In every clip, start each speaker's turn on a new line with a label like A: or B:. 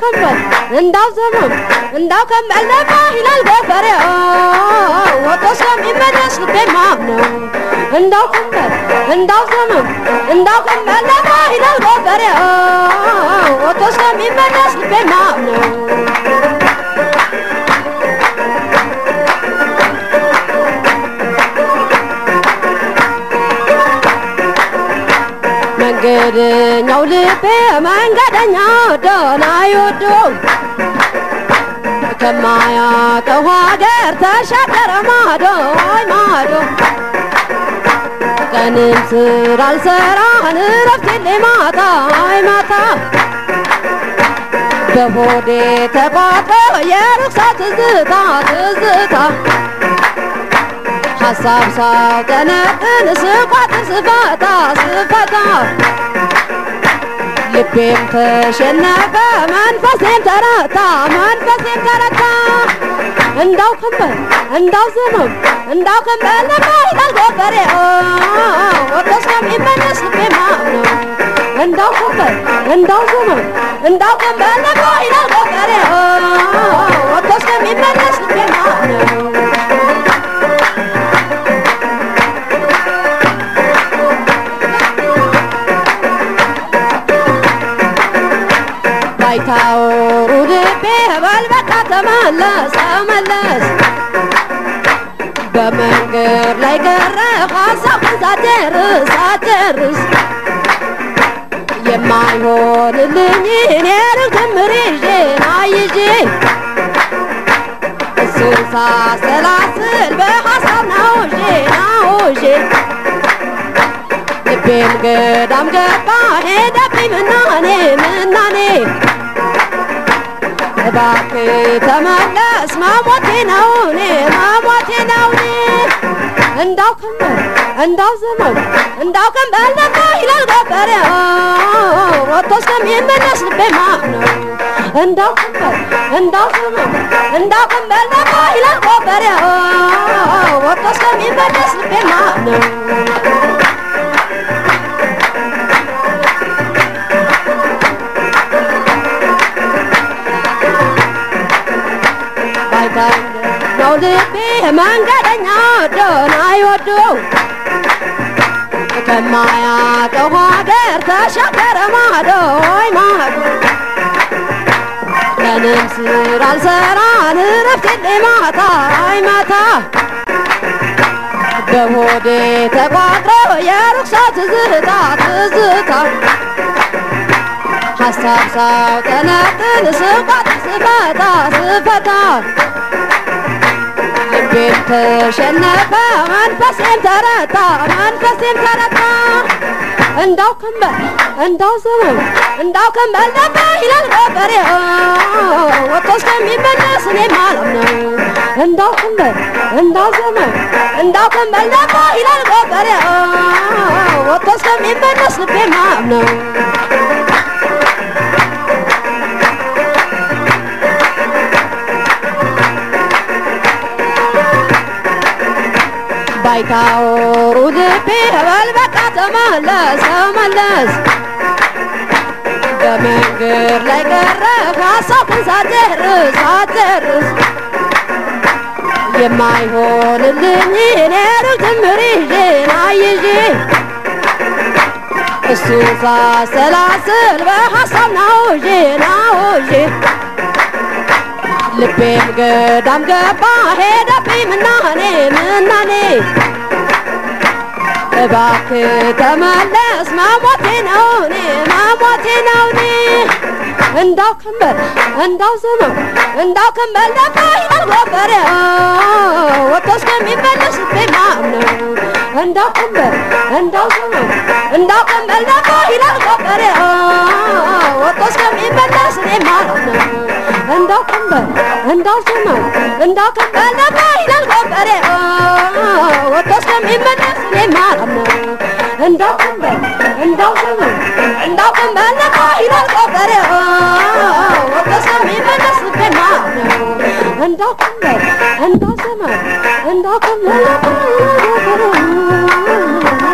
A: ከንበል እንዳው ዘመም እንዳው ከንበል ነፋ ይላል ገበሬው ወጥቶ እስከሚመለስ ልቤ ማምነው እንዳው ከንበል እንዳው ዘመም እንዳው ከንበል ነፋ ይላል ገበሬው ወጥቶ እስከሚመለስ ልቤ ማምነው መንገደኛው ልቤ መንገደኛው ደህና ይወደው ከማያውቀው ሀገር ተሻገረ ማዶ አይ ማዶ ቀንም ስራ አልሰራን እረፍት የለኝ ማታ አይ ማታ በሆዴ ተቋጥሮ የርኩሳ ትዝታ ትዝታ ሀሳብ ሳውጠነጥን ስቋጥር ስፈታ ስፈታ ልቤም ተሸነፈ መንፈሴም ተረታ መንፈሴም ተረታ እንዳው ከንበል እንዳው ዘመም እንዳው ከንበል ነፋ ይላል ገበሬ ወጥቶ እስከሚመለስ ልቤ ማምነው እንዳው ከንበል እንዳው ዘመም እንዳው ከንበል ነፋ ይላል ገበሬ ወጥቶ እስከሚመለስ ልቤ ማምነው ባይታወሩ ልቤ በል በቃ ተመለስ ተመለስ በመንገድ ላይ ቀረ ሀሳብን ሳጨርስ ሳጨርስ የማይሆንልኝ እኔ ርግምር ይዤ ናይዤ እሱን ሳሰላስል በሀሳብ ናውዤ ናውዤ ልቤም ገዳም ገባ ሄደብኝ ምናኔ ምናኔ እባክህ ተመለስ መሞቴ ነው እኔ መሞቴ ነው እኔ እንዳው ከንበል እንዳው ዘመም እንዳው ከንበል ነፋ ይላል ገበሬ ወጥቶ እስከሚመለስ ልቤ ማምነው እንዳው ከንበል እንዳው ዘመም እንዳው ከንበል ነፋ ይላል ገበሬ ወጥቶ እስከሚመለስ ልቤ ማምነው ነው ልቤ መንገደኛ ደህና ይወደው ከማያውቀው ሀገር ተሻገረ ማዶ ወይ ማዶ ቀንም ስራ አልሰራን እረፍት የለኝ ማታ አይ ማታ በሆዴ ተቋጥሮ የርኩሳ ትዝታ ትዝታ ሀሳብ ሳውጠነጥን ስቋጥር ስፈታ ስፈታ ልቤም ተሸነፈ መንፈሴም ተረታ መንፈሴም ተረታ እንዳው ከንበል እንዳው ዘመም እንዳው ከንበል ነፋ ይላል ገበሬ ወጥቶ እስከሚመለስ እኔ ማለም ነው እንዳው ከንበል እንዳው ዘመም እንዳው ከንበል ነፋ ይላል ገበሬ ወጥቶ እስከሚመለስ ልቤ ማለም ነው ባይታወሩ ልቤ በል በቃ ተመለስ ተመለስ በመንገድ ላይ ቀረ ሀሳብን ሳጨርስ ሳጨርስ የማይሆንልኝ እኔ ርግምር ይዤ ናይዤ እሱ ሳሰላስል በሀሳብ ናውዤ ናውዤ ልቤም ገዳም ገባ ሄደብኝ ምናኔ ምናኔ እባክህ ተመለስ መሞቴ ነው እኔ መሞቴ ነው እኔ እንዳው ከንበል እንዳው ዘመም እንዳው ከንበል ነፋ ይላል ገበሬ ወጥቶ እስከሚመለስ ልቤ ማምነው እንዳው ከንበል እንዳው ዘመም እንዳው ከንበል ነፋ ይላል ገበሬ ወጥቶ እስከሚመለስ እኔ ማምነው እንዳው ከንበል እንዳው ዘመም እንዳው ከንበል ነፋ ይላል ገበሬ ወጥቶ እስከሚመለስ እኔ ማምነው እንዳው ከንበል እንዳው ዘመም እንዳው ከንበል ነፋ ይላል ገበሬ ወጥቶ እስከሚመለስ ልቤ ማምነው እንዳው ከንበል እንዳው ዘመም እንዳው ከንበል ነፋ ይላል ገበሬ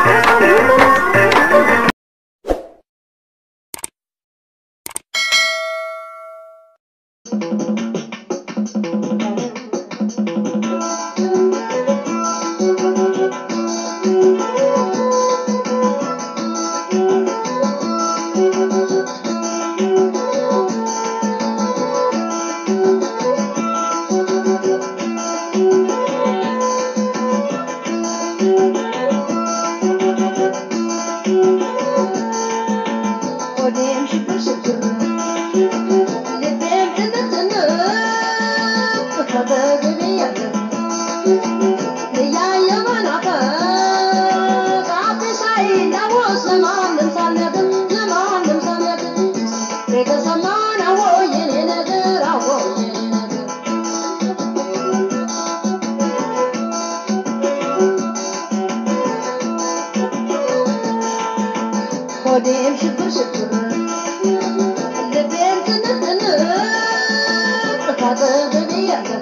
A: ሆዴም ሽብር ሽብር ልቤም ትንትን ካጠገቤ ያለ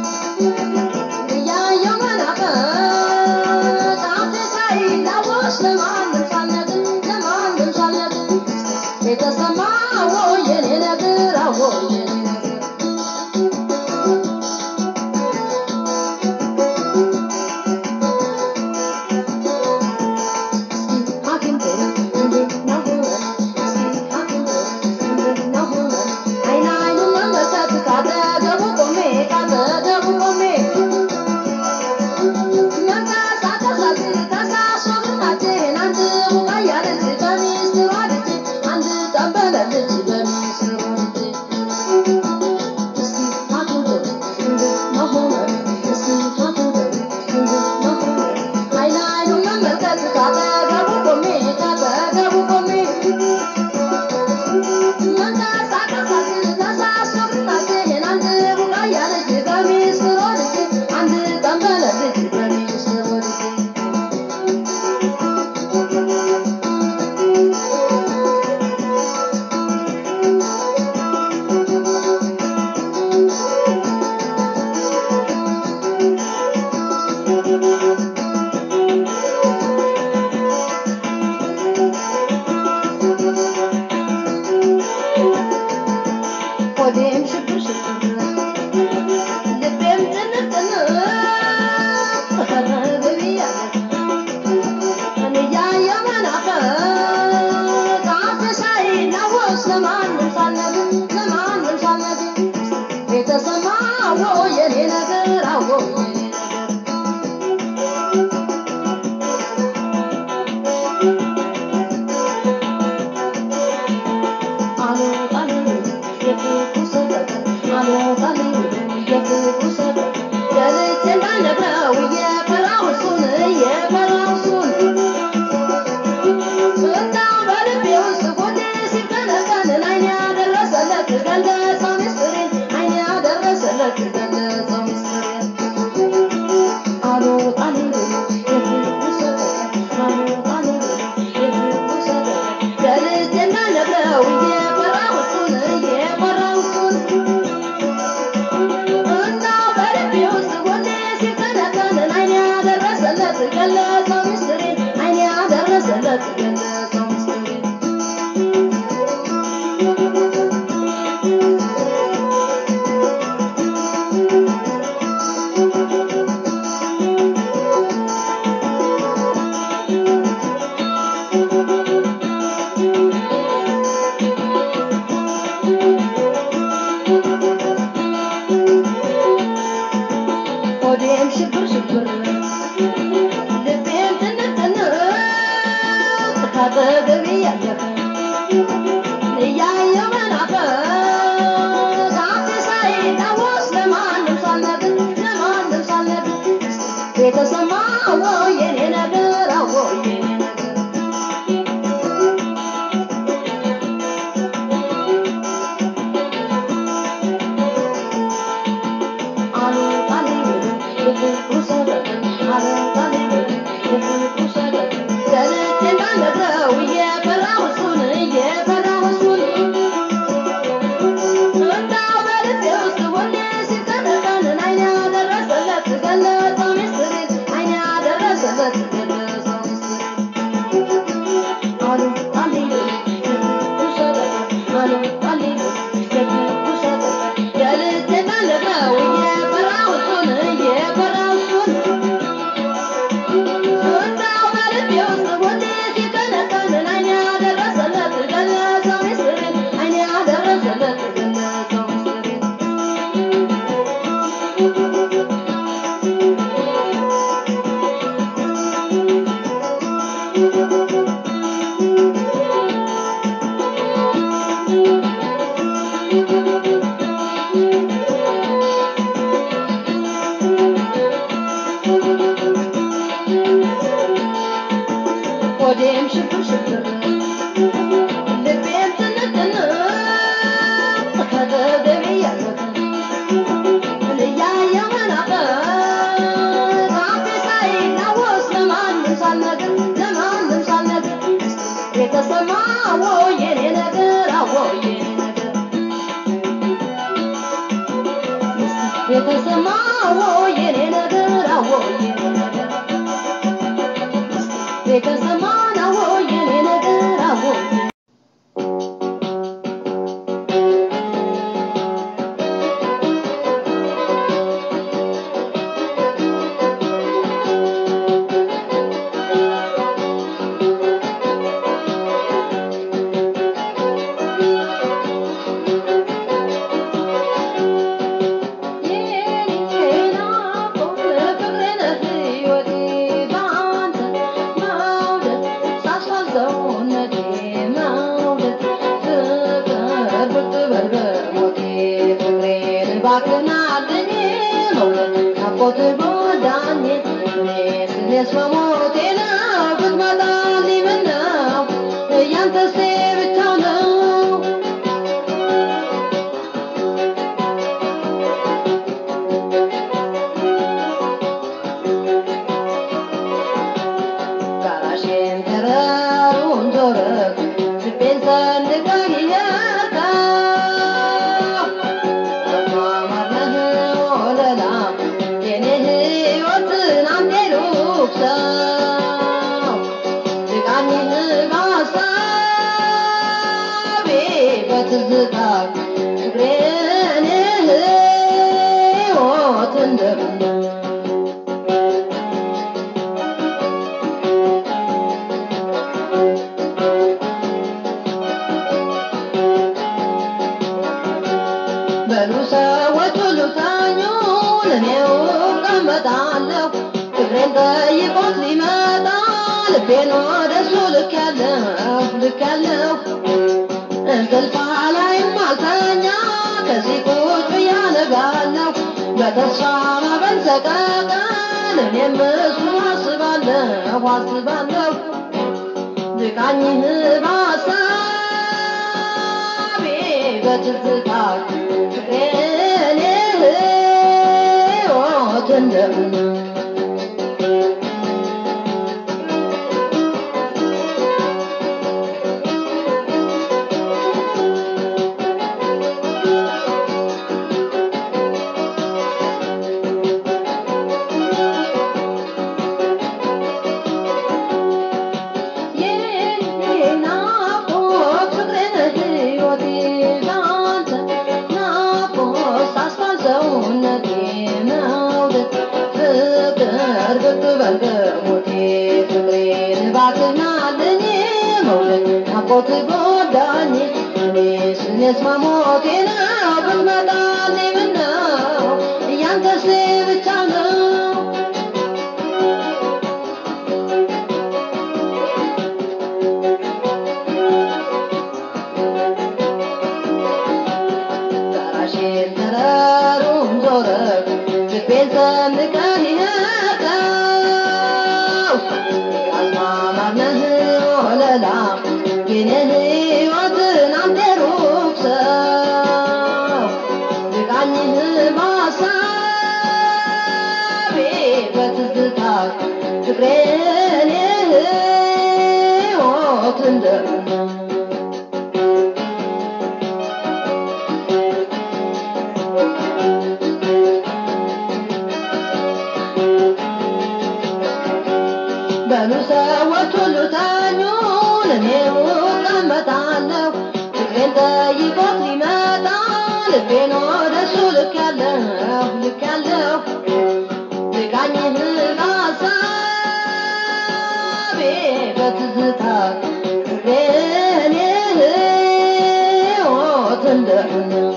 A: እያየው መናፈቅ አፌ ሳይላወስ ለማንም ሳልነግር ለማንም ሳልነግር የተሰማ አዎ የኔ ነገር አዎ የኔ ነገር ሐኪም ሆነ እንዴት ነው ሆነ እስኪ ሐኪም ሆነ እንዴት ነው ሆነ አይን አይኑን መመልከት ካጠገቡ ቆሜ ካጠገቡ ቆሜ መንቀሳቀሳት ተሳሶ ግርማቴን አንድ ቡቃያ ልጅ በሚስጥሯ ልጅ አንድ ጠንበለ ልጅ በሚስጥሯ ልጅ እስኪ ሐኪም ሆነ እንዴት ነው ሆነ እስኪ ሐኪም ሆነ እንዴት ነው ሆነ አይን አይኑን መመልከት ካጠገቡ ቆሜ ካጠገቡ ቆሜ መንቀሳቀሳት ተሳሶ ግርማቴን አንድ ቡቃያ ልጅ በሚስጥሯ ልጅ አንድ ጠንበለ ልጅ በሚስጥሯ ልጅ ሆዴም ሽብር ሽብር ልቤም ጥንጥን ከጠገቤ ያለ እኔ እያየሁ መናፈቅ አፌ ሳይላወስ ለማንም ሳልነግር ለማንም ሳልነግር የተሰማ አዎ የኔ ነገር አዎ የኔ ነገር ገልጬ እንዳልነግረው እየፈራሁ እሱን እየፈራሁ እሱን አዎ የኔ ነገር አዎ የኔ ነገር የተሰማ አዎ የኔ ነገር አዎ የኔ ነገር የተሰማ አዎ የኔ ነገር አዎ ያንተስ ብቻ ነው ጋራሽን ተራሩን ዞረ ልቤን ሰንቀህ ይኸው አማማርነህ ወለላ የኔ ሕይወትን አንዴ ሩቅ ሰው ድቃኝህ በሐሳቤ በትዝታ እግሬን ሕይወት እንደምነው በሉ ሰዎች ሁሉ ተኙ፣ እኔው እቀመጣለሁ። እግሬን ጠይቆት ሊመጣ ልቤን ወደሱ ልኬያለሁ ልኬያለሁ። እንቅልፍ ላይም አልተኛ ከዚህ ቁጭ ብዬ አነጋለሁ። በተስፋ ማዕበል ሰቀቀን እኔም እሱን አስባለሁ አስባለሁ ድቃኝህ በሐሳቤ በትዝታ ፍቅሬን ሕይወት እንደምነው ናፍቆት ጎዳኝ እኔስ እኔስ መሞቴ ነው ብትመጣልኝ ምነው እያንተስ ብቻ ነው ጋራሽን ተራሩን ዞረ ልቤን ሰንቀህ ይኸው አዝማማርነህ ወለላ የኔ ሕይወትን አንተ ሩቅ ሰው ድቃኝህ በሐሳቤ በትዝታ ፍቅሬን ሕይወት እንደምነው በሉ ሰዎች ሁሉ ተኙ፣ እኔው እቀመጣለሁ። ፍቅሬን ጠይቆት ሊመጣ ልቤን ወደሱ ልኬያለሁ ልኬያለሁ። ድቃኝህ በሐሳቤ በትዝታ ፍቅሬን ሕይወት እንደምነው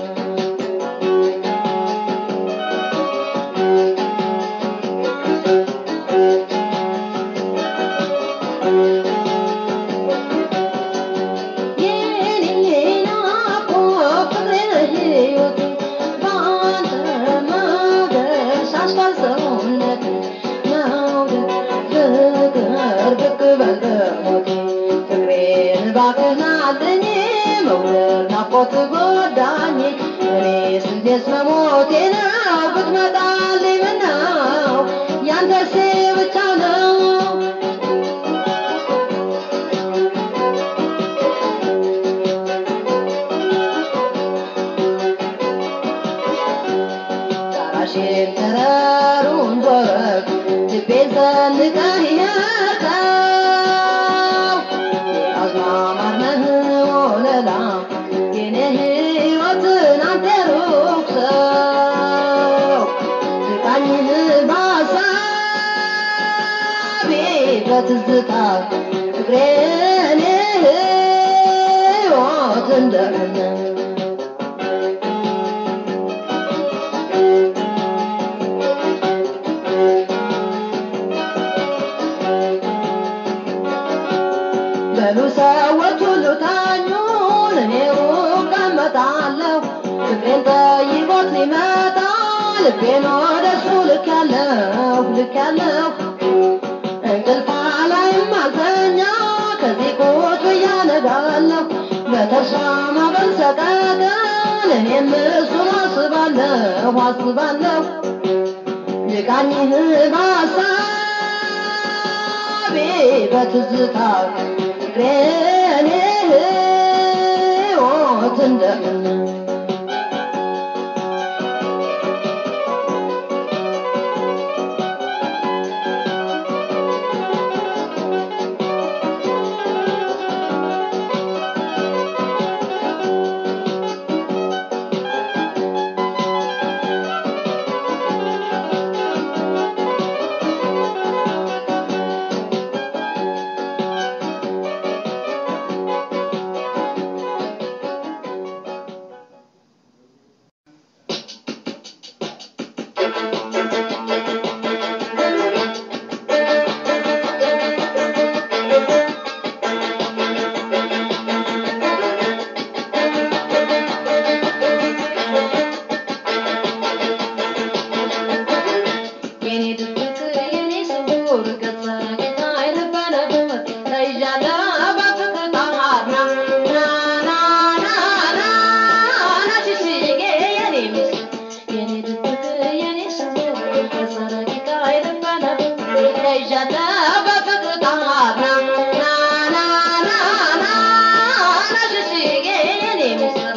A: ናፍቆት ጎዳኝ እኔስ እንዴት መሞቴ ነው ብትመጣልኝ ምነው ያንተስ ብቻ ነው
B: በትዝታ ፍቅሬን ሕይወት እንደሆነ በሉ ሰዎች ሁሉ ታኙን፣ እኔው እቀመጣለሁ። ፍቅሬን ጠይቆት ሊመጣ ልቤን ወደሱ ልኬያለሁ ልኬያለሁ። እንቅልፍ ላይም አልተኛ ከዚህ ቁጭ ብዬ አነጋለሁ። በተስፋ ማዕበል ሰቀቀን እኔም እሱን አስባለሁ አስባለሁ ልቃኝህ በሀሳቤ በትዝታ ፍቅሬን ሕይወት እንደምን የኔ ድብቅ የኔ ስውር ገጸ ጌታ የነበረበት ተይዣለሁ በፍቅር ጣርና ና ና ና ና ና ሽሽጌ የኔ ምስል የኔ ድብቅ የኔ ስውር ገጸ ጌታ የነበረበት ተይዣለሁ በፍቅር ጣርና ና ና ና ና ና ሽሽጌ የኔ ምስል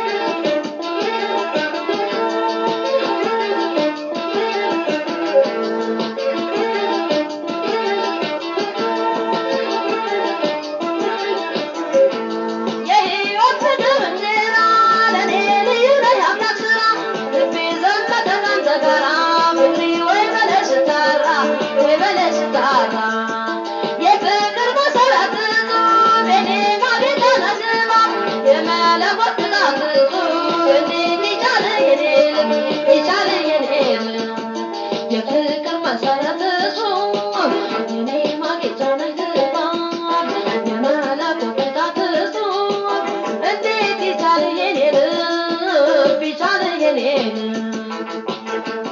B: የሕይወት ፍቅር እንጀራ ለእኔ ልዩ ነው የአምላክ ሥራ ልቤ ዘመተ ካንተ ጋራ ፍቅሪ ወይ በለሽ ጠራ ወይ በለሽ ጠራ የፍቅር መሠረት እጹብ የኔ ማጌጫ ነሽባ የመለኮት ቅጣት እጹብ እንዴት ይቻል የኔ ልብ ይቻል የኔ ልብ የፍቅር መሠረት እጹብ የኔ ማጌጫ ነሽባ የመለኮት ቅጣት እጹብ እንዴት ይቻል የኔ ልብ ይቻል የኔ ልብ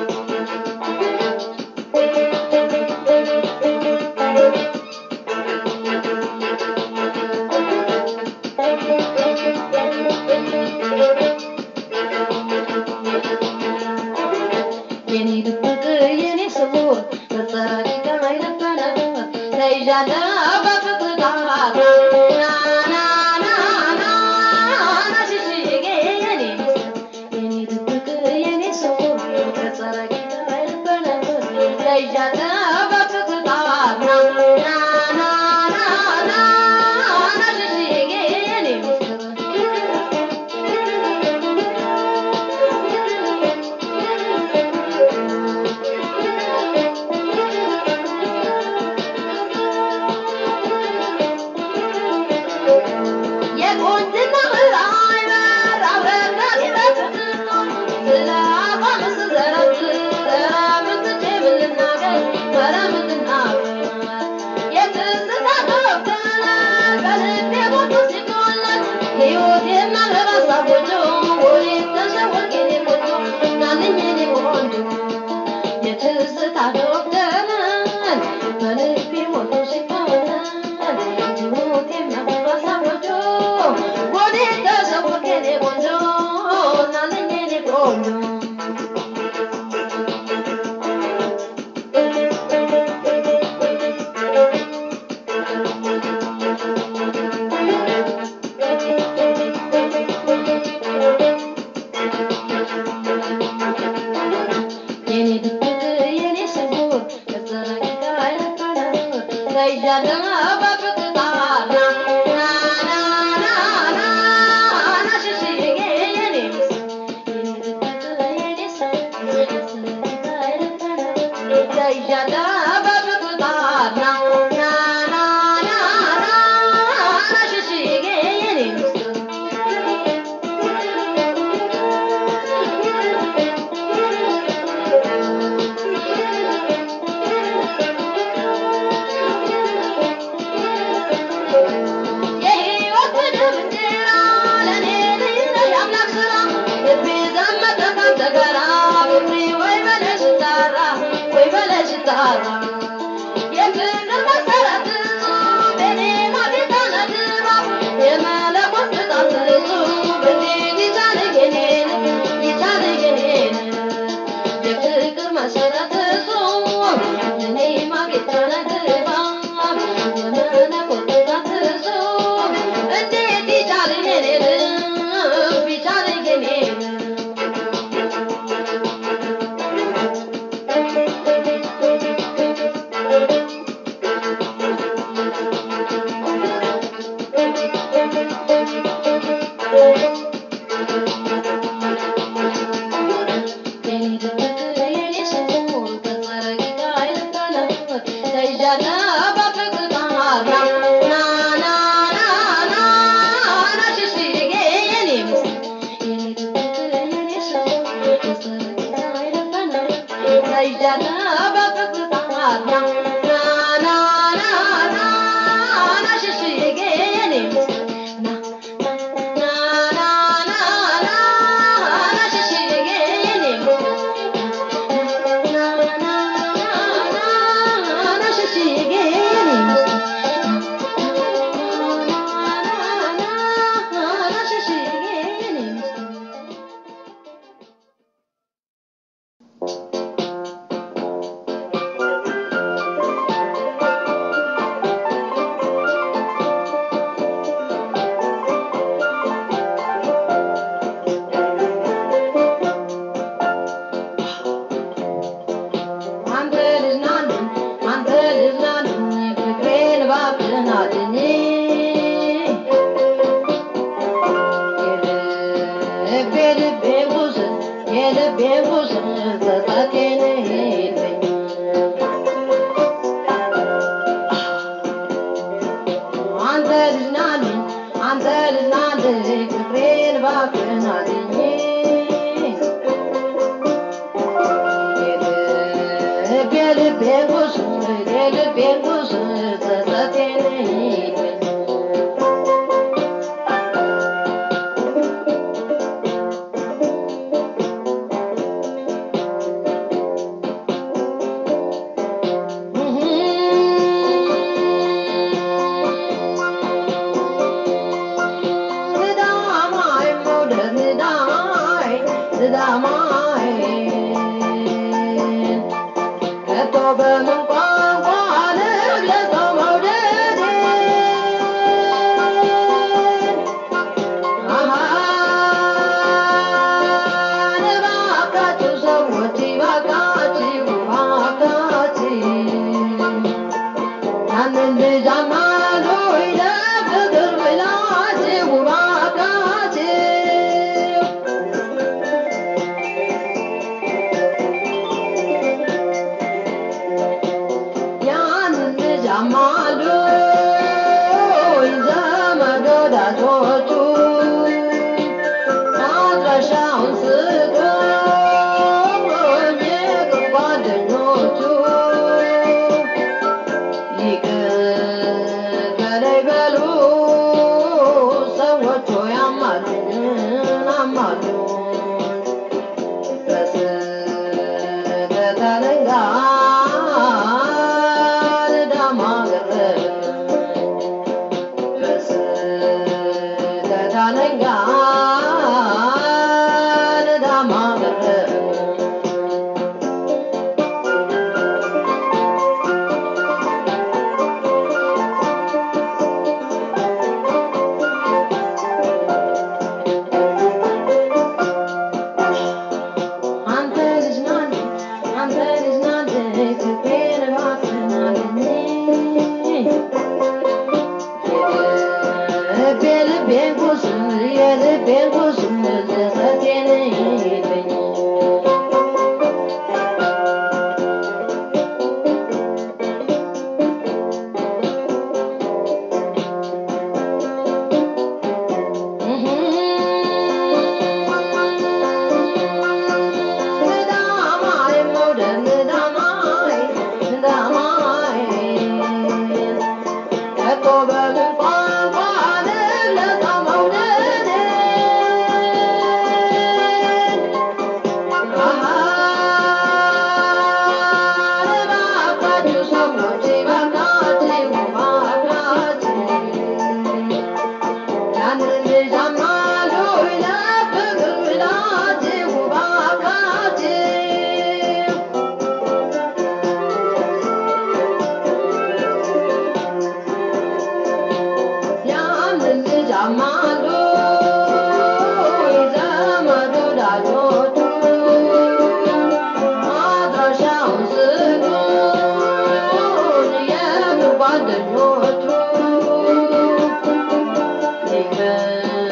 B: የኔ ድብቅ የኔ ስውር በጸረቂቃ የነበረበት ተይዣለሁ በፍቅር ጣራ ና ና ና ና ና ሽሽጌ የኔ ምስል የኔ ድብቅ የኔ ስውር በጸረቂቃ የነበረበት ተይዣለሁ በፍቅር ጣራ ና ና ና ና ና ሽሽጌ የኔ ምስል የቁንጅና ራዕይ በር አብረን ይበትትና ስለ አቋም ስዘረዝር ኧረ ምን ትቼ ምን ልናገር ኧረ ምን ልናገር የትዝታ ዶክተር በልቤ ሞቱ ሲቆለል ሕይወት የማልረሳ ጎጆ ወዴት ተሸወርክ የኔ ቆንጆ ናልኝ የኔ ቆንጆ የትዝታ ዶክተር በልቤ ሞቱ ሲቆለል ሕይወት የማልረሳ ጎጆ ወዴት ተሸወርክ የኔ ቆንጆ ናልኝ የኔ ቆንጆ ጓደኞቹ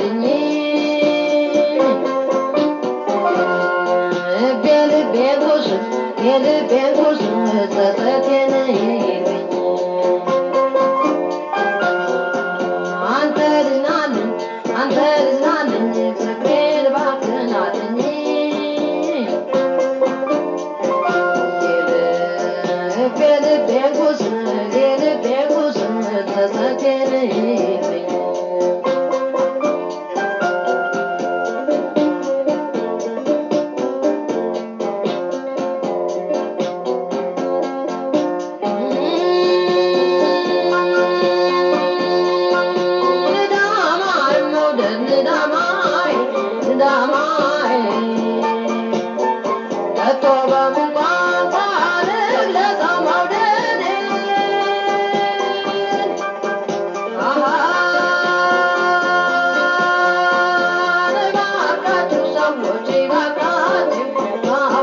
B: ናትኝ የልቤን ቁስል የልቤን ቁስል ጸጸቴን ይገኝ አንተ ልናልን አንተ ልናልን ፍቅሬን እባክህን አድኝ የልቤን ቁስል የልቤን ቁስል ጸጸቴን ይገኝ ንዳማይ መውደድ ንዳማይ ንዳማይ ከቶ በምን ቋንቋ ልግለጸው መውደዴን አሃ እባካችሁ ሰዎች እባካችሁ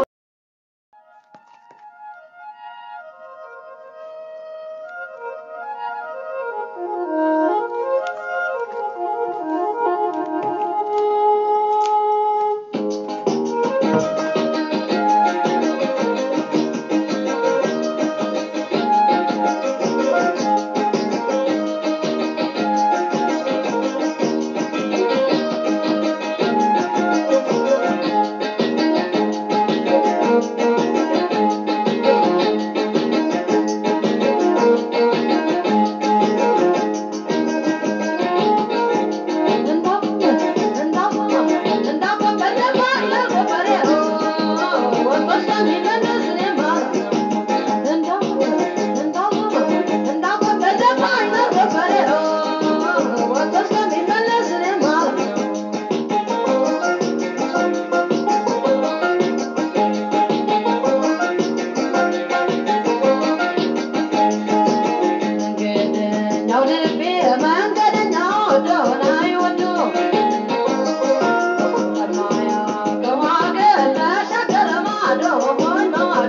B: መንገደኛው ልቤ መንገደኛው ወደሆነ አይወዱ ከማያውቀው ሀገር ተሻገረ ማዶ ሆይ ማዶ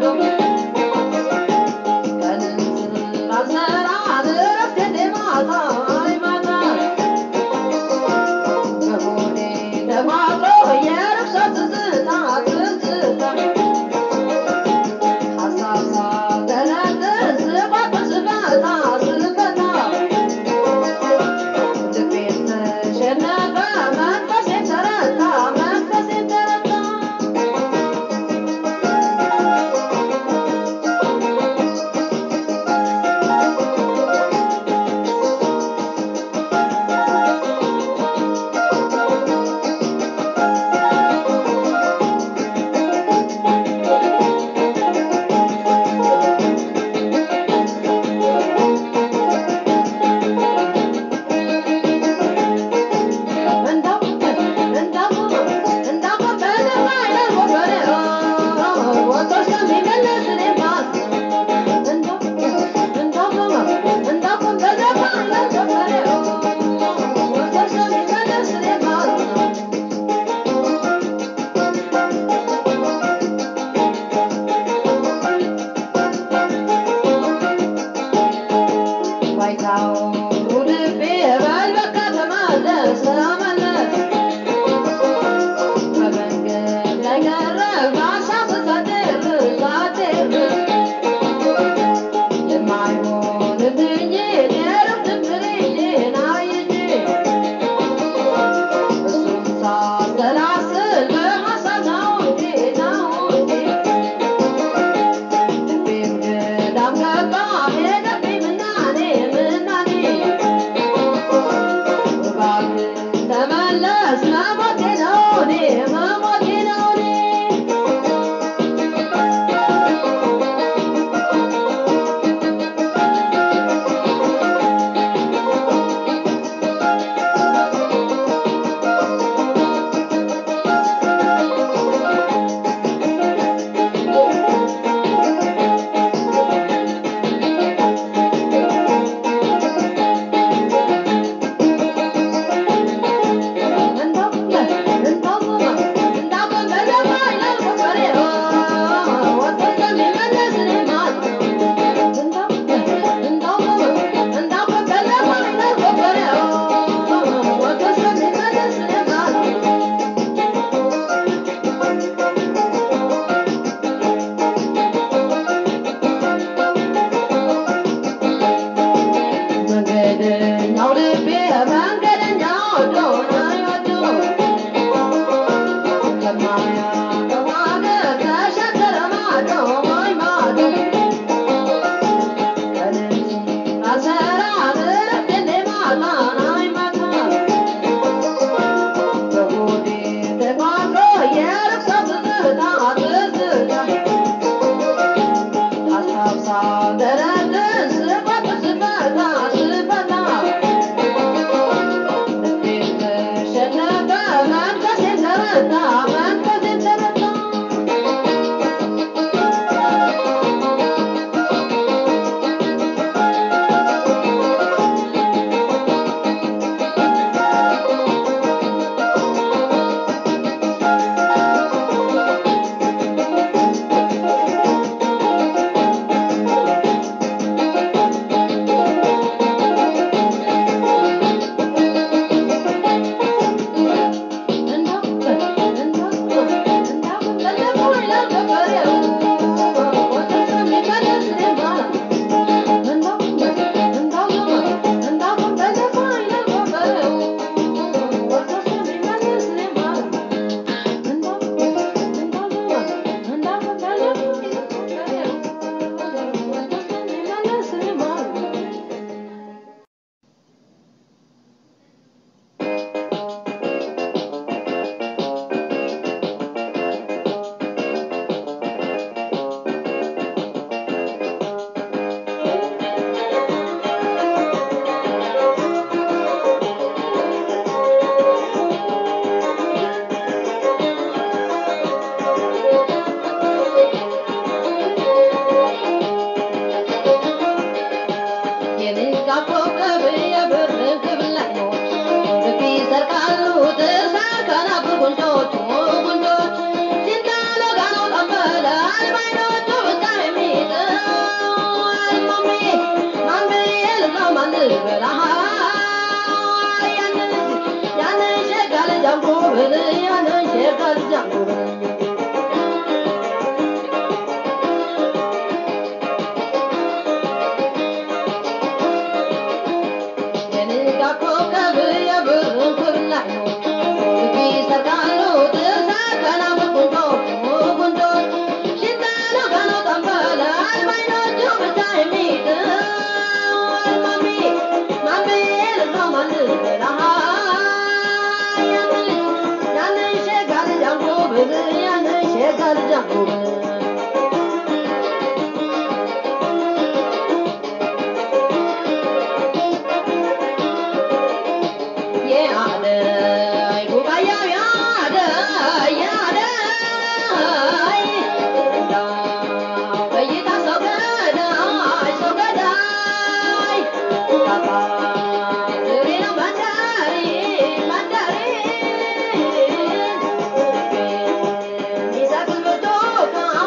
B: ቀንን ስላልሰራ እረፍት እንደ ማታ አይ ማታ በሆዴ ተቋጥሮ የርኩሰት ትዝታ ትዝታ ሀሳብ ሳልተነጥስ ስቋጥር ስፈታ ስፈታ ልቤን ተሸነፈ መንፈሴን ተረታ መንፈሴን ተረታ ባይታው ልቤ በል በቃ ተመለስ ተመለስ በመንገድ ላይ ቀረ በሀሳብ ሳድር ሳድር የማይሆንልኝን የእረፍት ፍሬን አይቼ እሱን ሳሰላስል በሀሳብ ነው እንዴ ነው እንዴ ልቤም ገዳም ገባ ሄደብኝ ምናኔ ምናኔ እባክህ ተመለስ መሞቴ ነው እኔ መሞቴ ነው እኔ እንዳው እንዳው Thank you.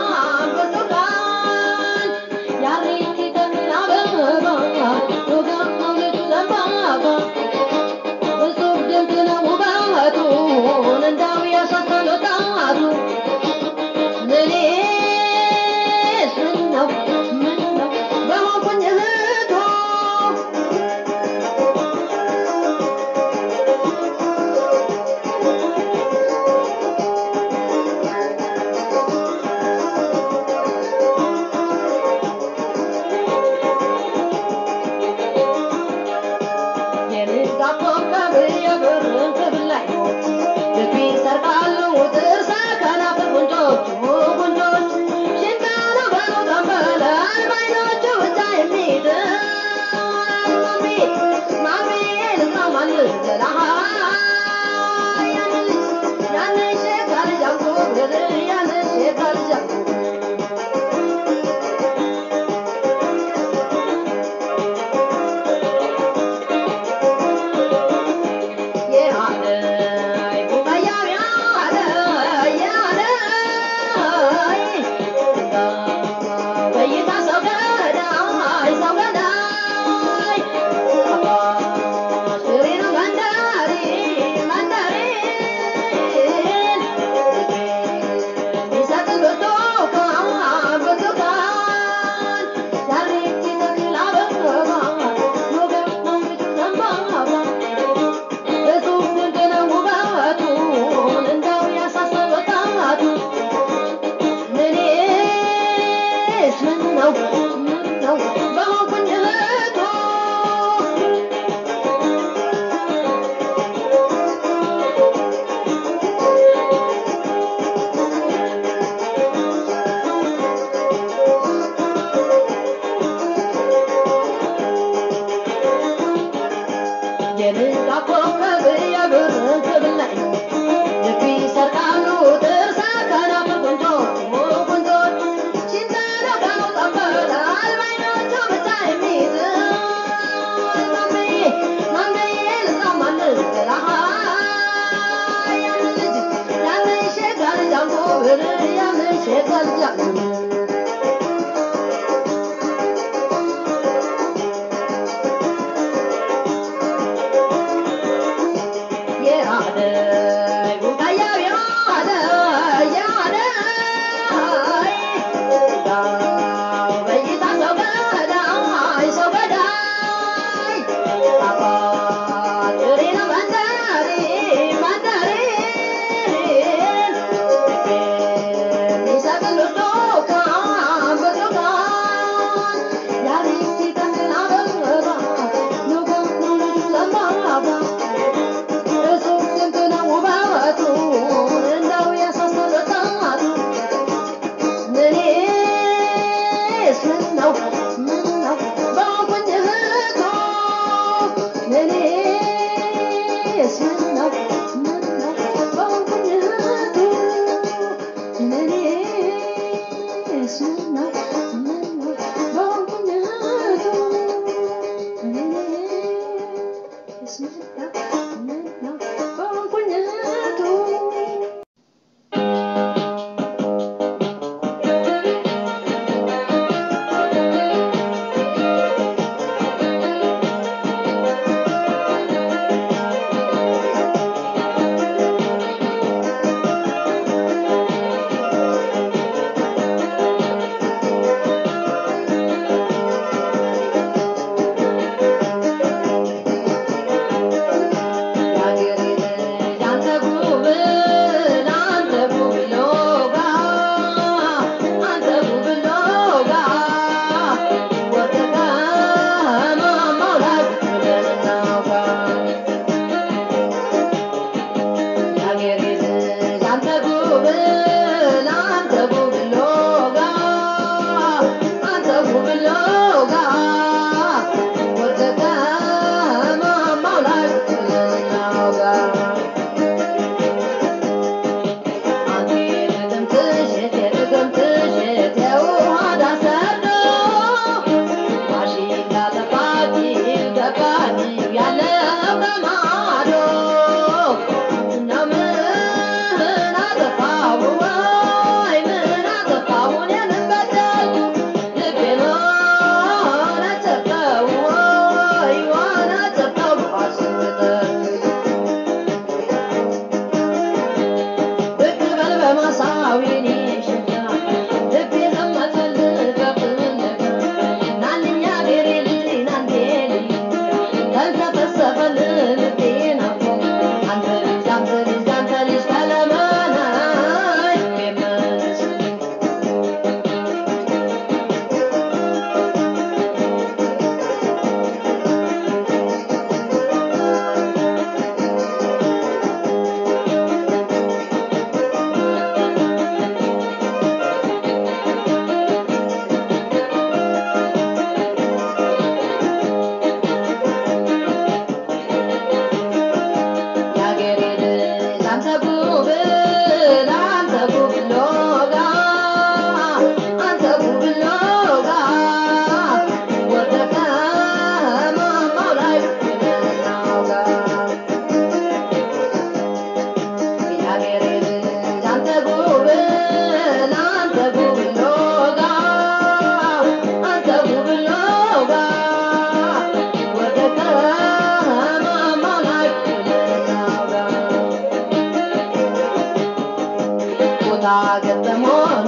B: ገጠሞኑ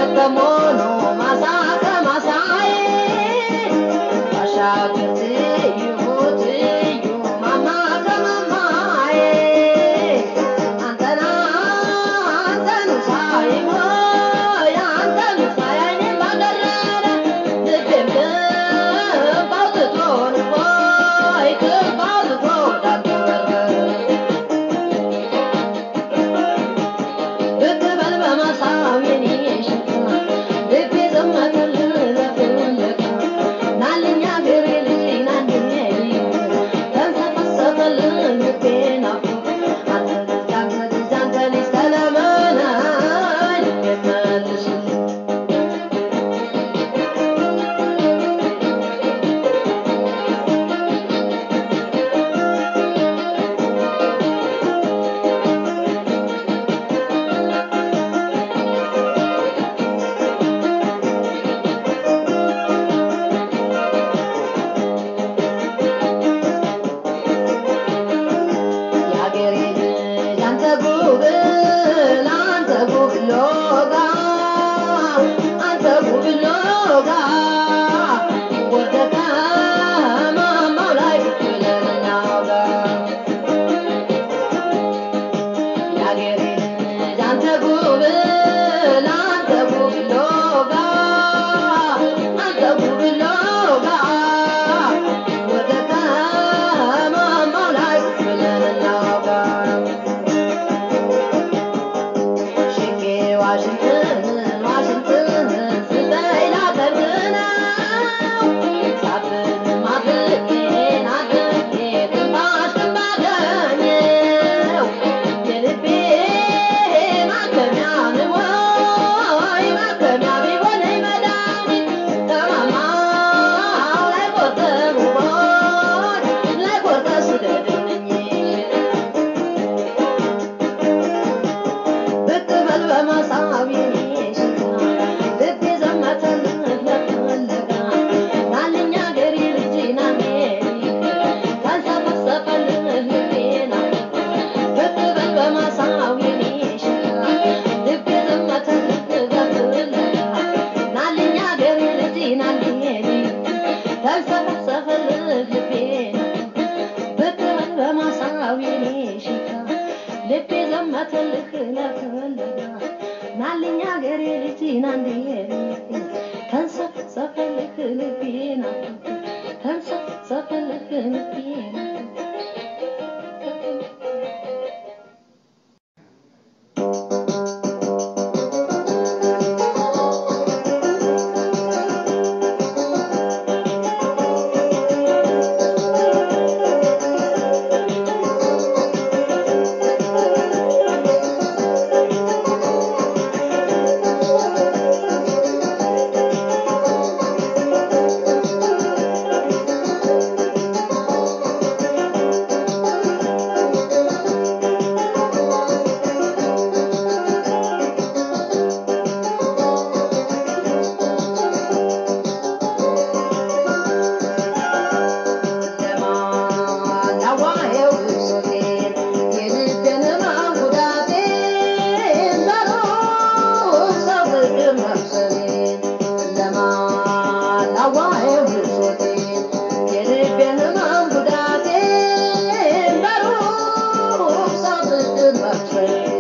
B: ገጠሞኑ ማሳ ከማሳዬ ባሻገር ትዩ ትዩ ማማ ከማማዬ አንተና አንተኑ ሳይ ሆይ አንተኑ ሳይ አይኔን ባደረረ ልቤም ልብ አውጥቶ ልቦይ ልብ አውጥቶ ወዳንተ በረረ ብትበል በመሳው የኔ ሽታ ጉብል አንተ ጉብሎጋ አንተ ጉብሎጋ ወደቀ ማማው ላይ ብለን እናውጋ ያገሬ ልጅ አንተ ጉብል አንተ ጉብሎጋ አንተ ጉብሎጋ ወደቀ ማማው ላይ ብለን እናውጋ ሽጌ ዋሽንትን ዋሽንትን ስጠኝ ላቀርብ ነው ሳብን ማብቄን አድርጌ ትንፋሽ ባገኘው የልቤ ማከሚያ ንወይ ማከሚያ ቢሆነኝ መድኃኒት ተማማው ላይ ቆርጠህ ውቦች ላይ ቆርጠህ ስደድልኝ ብቅ በል በመሳቢ ልቤ ዘመተልህ ለፈለጋ ናልኛ ገሪ ልጅ ናሜ ተንሰፈሰፈልህ ልቤና ብቅ በል በመሳቢ ልቤ ዘመተልህ ለፈለጋ ናልኛ ገሪ ልጅ ናሜ ተንሰፈሰፈልህ ልቤና ብቅ በል በማሳዊ ሽታ ልቤ ዘመተልህ ለፈለጋ ናልኛ ገሬ ልጅ ናንዴ ተንሰፈሰፈልህ ልቤና ተንሰፈሰፈልህ ልቤና ለማላዋየው ብሶቴን የልቤን ማጉዳቴን ለሩቅ ሰው ፍቅር መብሰሌን ለማላዋየው ብሶቴን የልቤን ማጉዳቴን ለሩቅ ሰው ፍቅር መብሰሌን